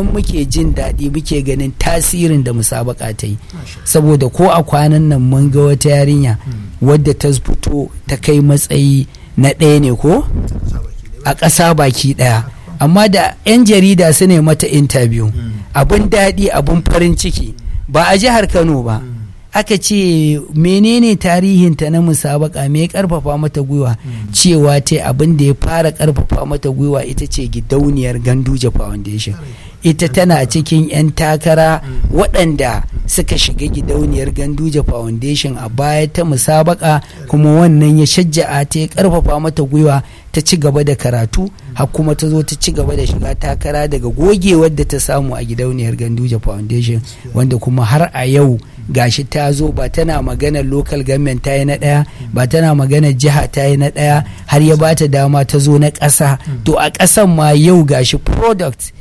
nan muke jin daɗi muke ganin tasirin da musabaka ta yi saboda ko a kwanan nan mun ga wata yarinya wadda ta fito ta kai matsayi na ɗaya ne ko a ƙasa baki ɗaya amma da 'yan jarida su ne mata interview abin daɗi abin farin ciki ba a jihar kano ba aka ce menene tarihinta na musabaka me ya karfafa mata gwiwa cewa ta abin da ya fara karfafa mata gwiwa ita ce gidauniyar ganduje foundation ita tana cikin 'yan takara waɗanda suka shiga gidauniyar ganduje foundation a baya ta musabaka kuma wannan ya shajja'a ta ya karfafa mata gwiwa ta ci gaba da karatu har kuma ta zo ta ci gaba da shiga takara daga gogewar da ta samu a gidauniyar ganduje foundation wanda kuma har a yau gashi ta zo ba tana maganar local government ta yi na ɗaya ba tana maganar jiha ta yi na ɗaya har ya bata dama ta zo na ƙasa to a ƙasan ma yau gashi product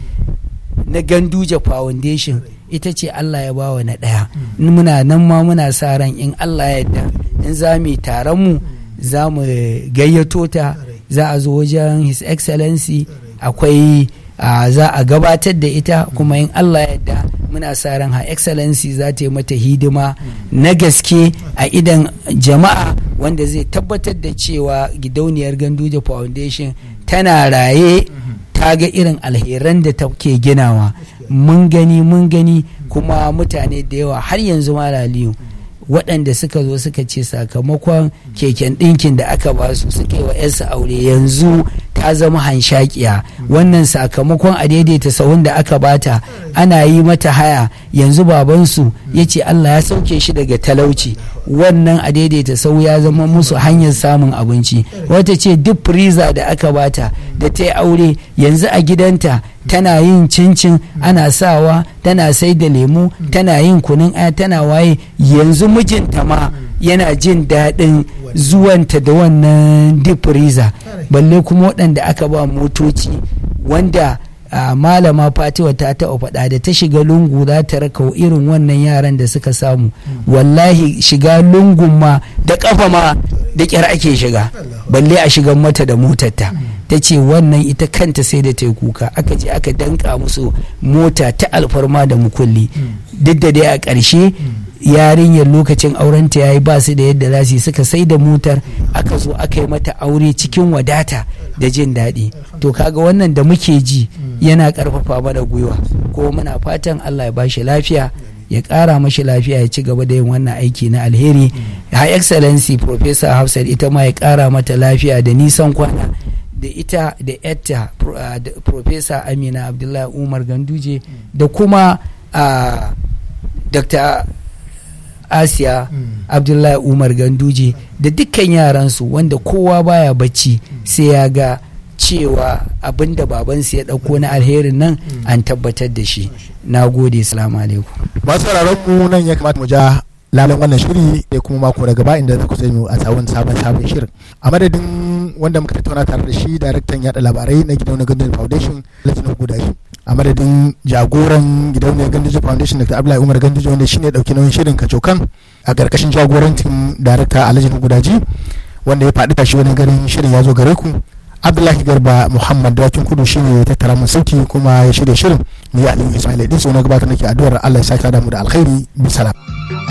na ganduje foundation ita ce Allah ya bawa na ɗaya muna nan ma muna sa ran in Allah ya yarda in za mu yi taron mu za mu gayyato ta za a zo wajen his excellency akwai za a gabatar da ita kuma in Allah ya yarda muna sa ran ha excellency za ta yi mata hidima na gaske a idan jama'a wanda zai tabbatar da cewa gidauniyar ganduje foundation tana raye ta ga irin alheran da ta ke ginawa mun gani mun gani kuma mutane da yawa har yanzu malaliyu waɗanda suka zo suka ce sakamakon keken ɗinkin da aka ba su suka yi wa 'yarsu aure yanzu ta zama hanshakiya wannan sakamakon a daidaita sahun da aka bata ana yi mata haya yanzu babansu ya ce Allah ya sauke shi daga talauci wannan a daidaita sau ya zama musu hanyar samun abinci wata ce duk freezer da aka bata da ta yi aure yanzu a gidanta tana yin cincin ana sawa tana sai da lemu tana yin kunun aya tana waye yanzu mijinta ma yana jin daɗin zuwanta da wannan deep freezer balle kuma waɗanda aka ba motoci wanda a malama fatiwa ta taɓa faɗa da ta shiga lungu za ta raka irin wannan yaran da suka samu wallahi shiga lungun ma da ƙafa ma da ƙyar ake shiga balle a shigan mata da motarta ta ce wannan ita kanta sai da ta yi kuka aka je aka danka musu mota ta alfarma da mukulli duk da dai a ƙarshe yarinyar lokacin aurenta ya yi ba su da yadda za su yi suka sai da motar aka zo aka yi mata aure cikin wadata da jin daɗi to kaga wannan da muke ji yana ƙarfafa mana gwiwa ko muna fatan allah ya bashi lafiya ya ƙara mashi lafiya ya ci gaba da yin wannan aiki na alheri ha excellency professor hafsat ita ma ya ƙara mata lafiya da nisan kwana da ita da yatta professor amina abdullahi umar ganduje da kuma dr asiya abdullahi umar ganduje da dukkan yaransu wanda kowa baya bacci sai ya ga cewa abinda babansu ya ɗauko na alherin nan an tabbatar da shi na gode salamu alaikum masu mu nan ya kamata mu ja lalan wannan shiri da kuma mako da gaba inda za ku sani a tsawon sabon sabon shirin a madadin wanda muka tattauna tare da shi daraktan yada labarai na gidauniyar gandun foundation latin guda shi a madadin jagoran gidauniyar gandun foundation dr abdullahi umar gandun wanda shine dauki nauyin shirin kacokan a karkashin jagorancin darakta alhaji gudaji wanda ya faɗi tashi wani garin shirin ya zo gare ku abdullahi garba muhammad dawakin kudu shi ne tattara mun sauti kuma ya shirya shirin ni aliyu ismail idin na gabatar nake addu'ar allah ya sake da mu da alkhairi bisalam